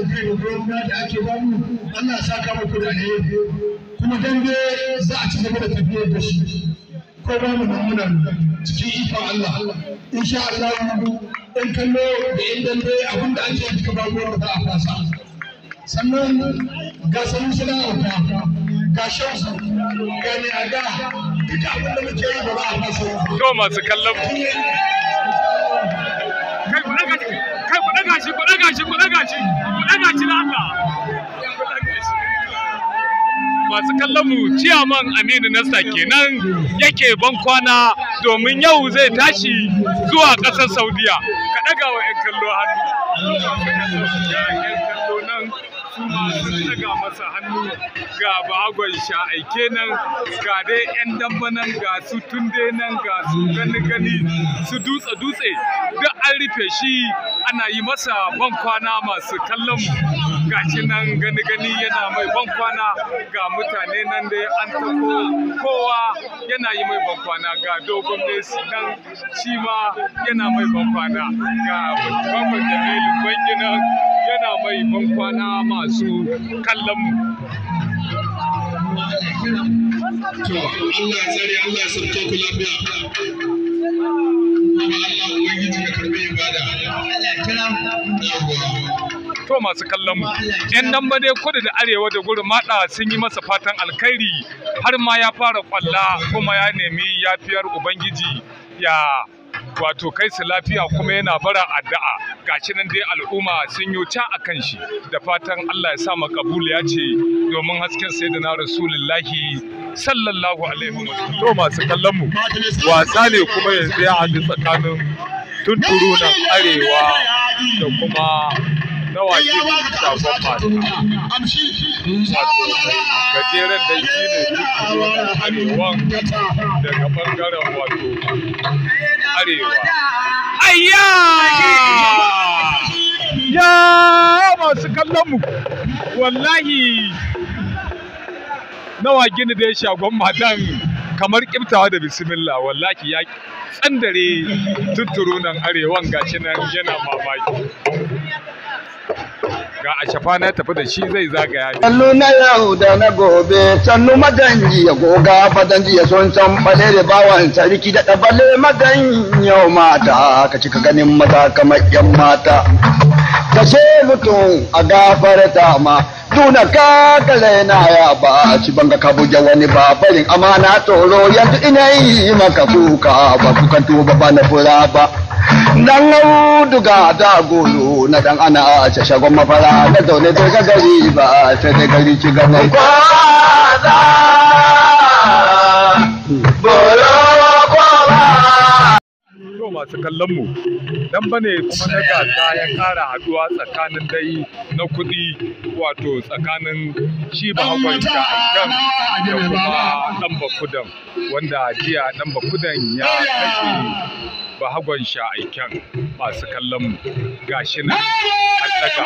irin goyon baya da ake bamu Allah ya saka muku da alheri kuma dambe za a ci gaba da tafiyar da shi ko ba mu nan muna cikin ikon Allah insha Allah in kallo da in dambe abinda ake yi duka babu wanda za a fasa sannan ga sanin suna auta ga shamsu ga ne a ga duka abinda muke yi ba za a fasa to masu kallon mu kai ku daga shi kai ku daga shi ku daga shi ku daga shi ku daga shi da Allah Ku daga shi. masu kallon mu ciyaman Aminu Nasta kenan yake ban kwana domin yau zai tashi zuwa ƙasar Saudiya ka daga wa 'yan kallo hannu ga 'yan kallo nan su ma sun daga masa hannu ga bagon sha'aike nan ga dai 'yan damba nan ga su tunde nan ga su gani gani su dutse dutse duk an rufe shi ana yi masa ban kwana masu kallon mu gashi nan gani gani yana mai ban kwana ga mutane nan dai an tako kowa yana yi mai ban kwana ga dogon Messi nan shi ma yana mai ban kwana ga babban Jamilu Bangi nan yana mai ban kwana masu kallon mu to Allah ya tsare Allah ya sauke ku lafiya kuma Allah ubangiji ya karbi ibada Yawwa. to masu kallon mu yan nan ba dai kudu da arewa da gurin mada sun yi masa fatan alkhairi har ma ya fara kwalla kuma ya nemi yafiyar ubangiji ya wato kai su lafiya kuma yana bara addu'a gashi nan dai al'umma sun yi ca akan shi da fatan Allah ya sa makabul ya ce domin hasken sayyidina rasulullahi sallallahu alaihi wasallam to masu kallon mu wasa ne kuma yanzu ya haɗu tsakanin tunturu nan arewa da kuma nawa ke shagon mata wato mai gajeren da shi ne tunturu nan arewan daga bangaren wato arewa ayya ya masu kallon mu wallahi nawa gini da ya shagon matan kamar kiftawa da bismillah wallahi ya tsandare tutturu nan arewan gashi nan yana mamaki ga a shafa na tafi da shi zai zagaya Sannu na yau da na gobe, sannu maganji ya goga fadanji ya son can bale da bawan sarki da ɗabale magan yau mata, ka cika ganin maza kamar yan mata. Kashe mutum a gafarta ma, duna ka kale na ya ba, ci banga ka buge wani ba, barin amana tsoro yanzu ina yi maka kuka ba kukan tuba ba na fura ba. Dan auduga da golo na dan ana a shagon mafara na zaune bai ga gari ba sai dai gari ci gaba. Kwaza bolo to masu kallon mu dan bane kuma na gasa ya kara haduwa tsakanin dai na kuɗi wato tsakanin shi bahagon sha'aikan da kuma dan bakudan wanda jiya dan bakudan ya kashe bahagon sha'aikan masu kallon mu gashi nan an daga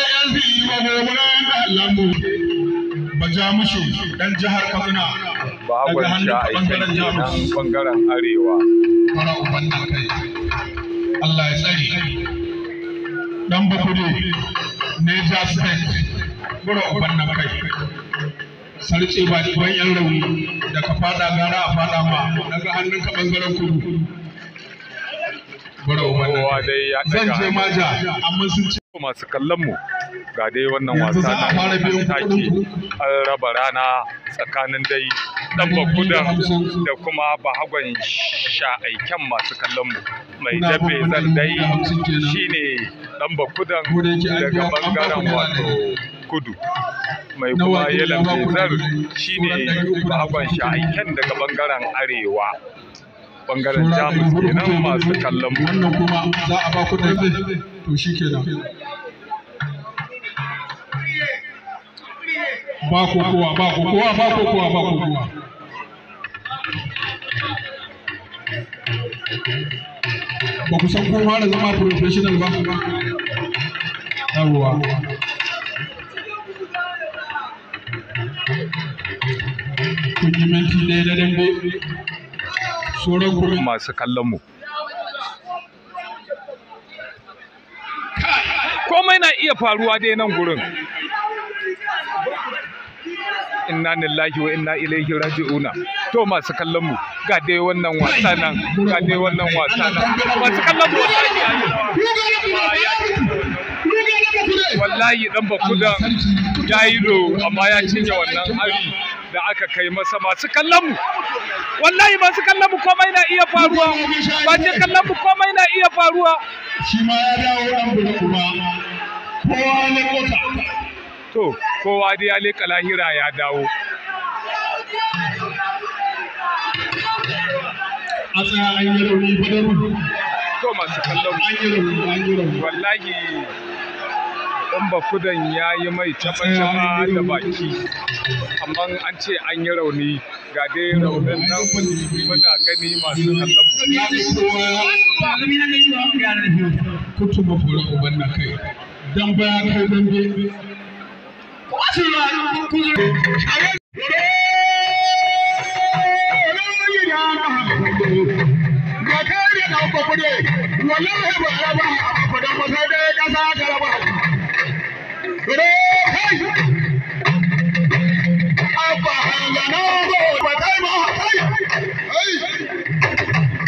hannu Bajamushu ɗan jihar Kaduna. bahagon sha'aikan nan bangaren arewa fara uban nan kai Allah ya tsare dan bakude Niger State fara uban nan kai sarce ba ban yan rauni da ka fada gara a fada ma daga hannun ka bangaren kudu fara uban nan kowa kai dai ya zan daga je hannu maja amma sun ce masu kallon mu ga dai wannan Yanzu wasa za a na fara biyan take kuɗin an raba rana tsakanin dai dan bakudan da kuma bahagon sha'aiken masu kallon mu mai Kuna dabe kuma zan dubu dai da hamsin kenan. shine dan bakudan Ko da yake an daga biya an ba ku bangaren naira wato ɗari. kudu mai Nawa kuma ke yelan biya ba ku bezar ɗari? shine Sauran ɗari uku da bahagon hamsin kenan. sha'aiken daga bangaren arewa bangaren Saura jamus ɗari hudu kenan kuke masu gudu. kallon mu wannan kuma za a ba ku dambe to shi kenan ba kokowa ba kokowa ba kokowa ba kokowa ba ku san ko fara zama professional ba yawwa kun yi minti ɗaya na dambe sauran kuma masu kallon mu komai na iya faruwa dai nan gurin inna lillahi wa inna ilaihi raji'una to masu kallon mu ga dai wannan wasa nan ga dai wannan wasa nan masu kallon mu wallahi ya yi wallahi dan bakudan ya yi do amma ya cinye wannan hari da aka kai masa masu kallon mu wallahi masu kallon mu komai na iya faruwa ba je kallon mu komai na iya faruwa shi ma ya dawo dan bulu kuma kowa ne kota to kowa dai ya leka lahira ya dawo a tsaya an yi rauni badaru to masu kallon mu an yi rauni an yi rauni wallahi dan bakudan ya yi mai taba da baki amma an ce an yi rauni ga dai raunin nan muna gani masu kallon mu kutu mafura uban na kai dan baya kai dan be wallahi ba raba fadan masa da kasa ka raba Ure kai Abba hangana ba ba kai ba kai ai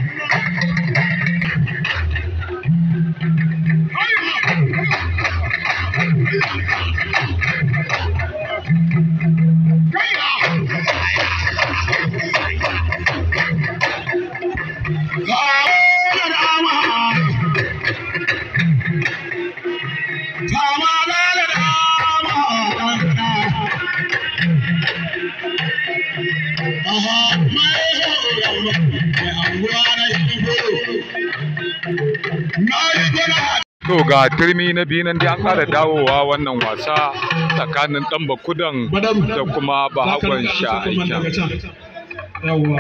To ga turmi na biyu nan dai an ƙara dawowa wannan wasa tsakanin ɗan bakudan da kuma bahagon sha'aikin. Yawwa.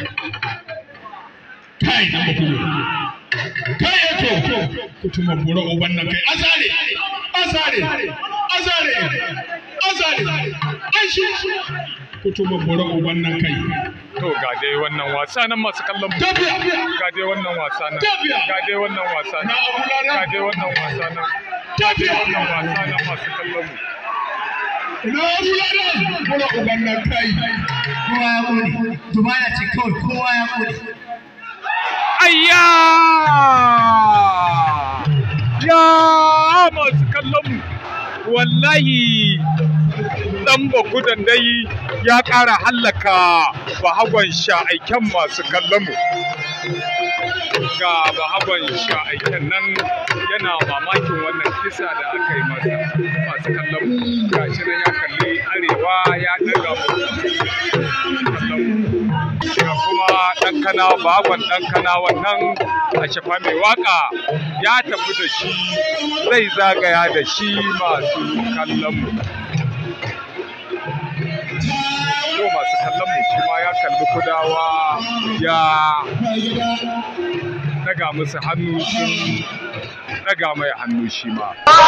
Kai na bakudu. Kai eto. Kutuma bura uban nan kai. Azare. Azare. Azare. Azare. An shi. Kutuma bura uban nan kai. To ga dai wannan wasa nan masu kallon mu. Tafiya. Ga dai wannan wasa nan. Tafiya. Ga dai wannan wasa Na nan. abu lada. Ga dai wannan wasa nan. Ga dai Tafiya. wannan wasa nan masu kallon mu. Ina abu lada. Bura uban nan kai. kowa ya ƙone dubara ce kawai kowa ya ƙone Ayya! Ya masu kallon mu. Wallahi ɗan bakudan dai ya ƙara hallaka bahagon sha'aiken masu kallon mu. Ga bahagon sha'aiken nan yana mamakin wannan kisa da aka yi masa masu kallon mu. Ga shi nan ya kalli arewa ya ɗaga mu. Kallon mu. ga kuma ɗan kana baban ɗan kana wannan a shafa mai waka ya tafi da shi zai zagaya da shi masu kallon mu yau masu kallon mu shi ma ya kalli kudawa ya daga musu hannu sun daga mai hannu shi ma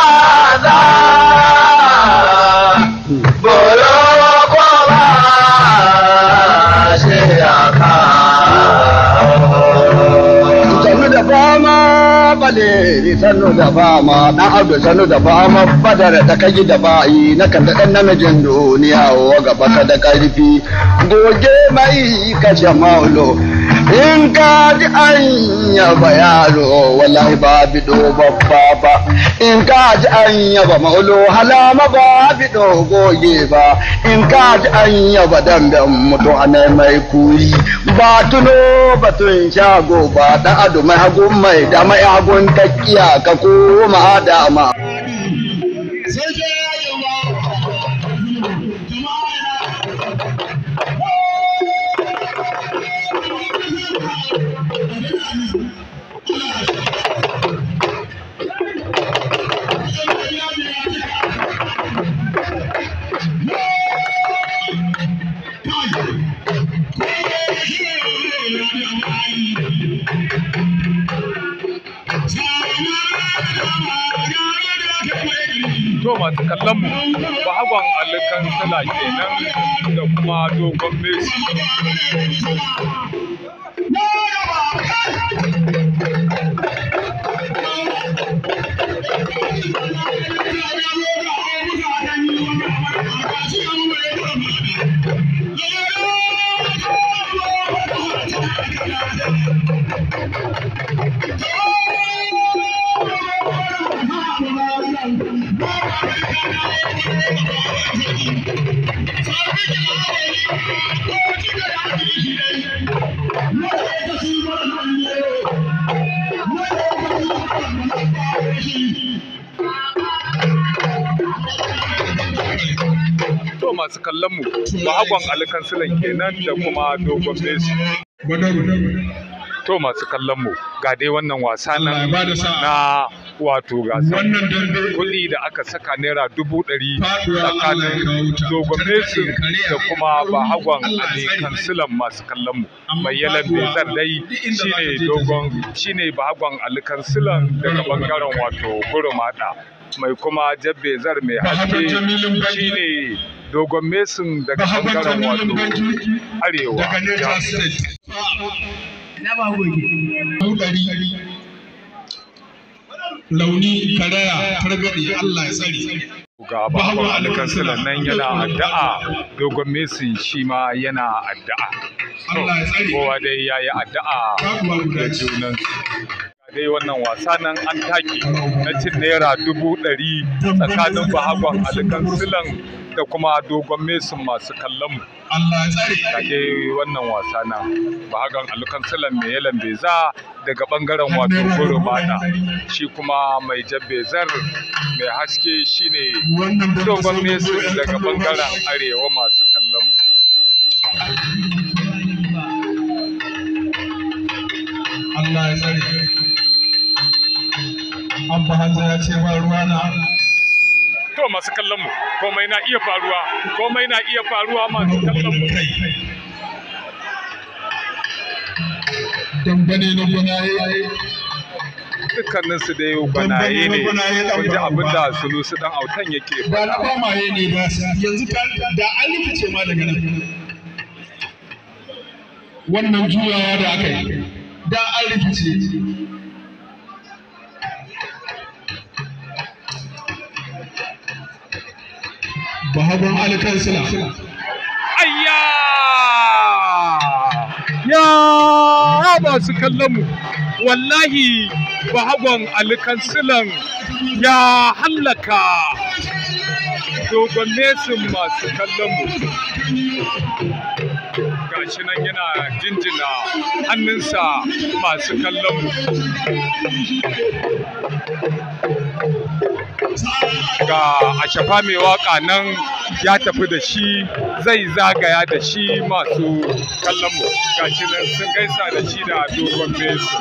sannu da fama bale sannu da fama dan abdu sannu da fama badar da kaji da bayi na kan da dan namijin duniya wa gaba ka da karfi goge mai kashe maulo in ka ji an yaba yaro wallahi ba bido babba ba in ka ji an yaba maulo halama ba bido goge ba in ka ji an yaba damben mutu a mai kuri ba tuno batun shago ba da ado mai hagun mai da mai hagun takiya ka koma dama Sai ke yayin ba. Jama'a to masu kallon mu bahagon alikan sala kenan da kuma dogon messi Thank to masu kallon mu bahagon alikansilan kenan da kuma dogon Messi to masu kallon mu ga dai wannan wasa Allah ya nan bada sa'a. na wato gasar Wannan dambe kuɗi da aka saka naira dubu ɗari Faɗuwa Allah ya kawo tsakanin ta. dogon Messi Kare da a kuma bahagon Allah ya tsare. alikansilan masu kallon mu Amma mai yalan faɗuwa bezar dai duk inda za ta shine je ta dogon shine bahagon alikansilan daga bangaren wato gurumada mai kuma jabbezar mai Bahagon haske Jamilun Banji. shine dogon mesin daga Bahagon bangaren Jamilun wato Banji arewa daga Niger State. na ba goge Ɗari. Launi karaya targaɗe Allah ya tsare. ga bahagon alikansilan nan yana addu'a dogon mesin shi ma yana addu'a Allah ya tsare. kowa dai ya yi addu'a Babu guda da ce. junan dai wannan wasa nan an take na cin naira dubu ɗari tsakanin bahagon alikansilan da kuma dogon mesin masu kallon mu Allah ya tsare. ga dai wannan wasa nan bahagon alikansilan mai yalan beza daga bangaren wato gurumada shi kuma mai jabbezar mai haske shine Wannan dambe dogon sai mesin mu zo daga ‘yan kallo bangaren nasu. arewa masu kallon mu Allah ya tsare. Abba Hamza ya ce ba ruwa na. to masu kallon mu komai na iya faruwa komai na iya faruwa masu kallon mu kai. Dambane na gwanaye. dukkanin su dai gwanaye ne kun ji abin da sulusu dan autan yake Ba na ba maye ne ba yanzu ka da an rikice ma daga nan. Wannan juyawa da aka yi da an rikice. Bahagon alkansila. ayya ya masu kallon mu wallahi bahagon alikansilan ya hallaka dogon nesin masu kallon mu gashi nan yana jinjina hannunsa masu kallon mu ga ashafa mai waka nan ya tafi da shi zai zagaya da shi masu kallon mu gashi nan sun gaisa da shi da dogon mesu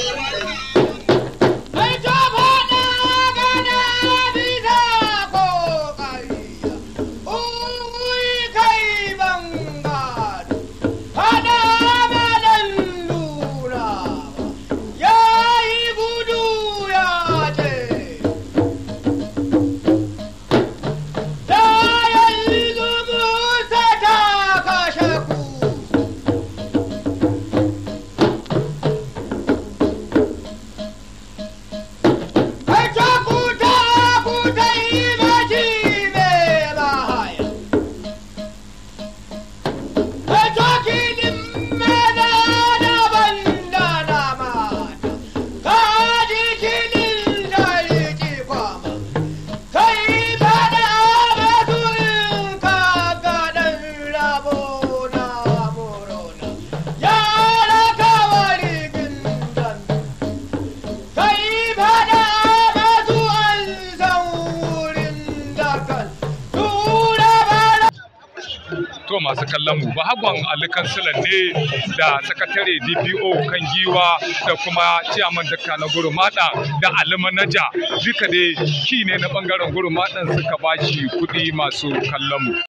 to masu kallon mu bahagon alikansilan ne da sakatare dpo kan giwa da kuma ciyaman dakka na gurumada da alimanaja duka dai ki ne na bangaren gurumadan suka bashi kuɗi masu kallon mu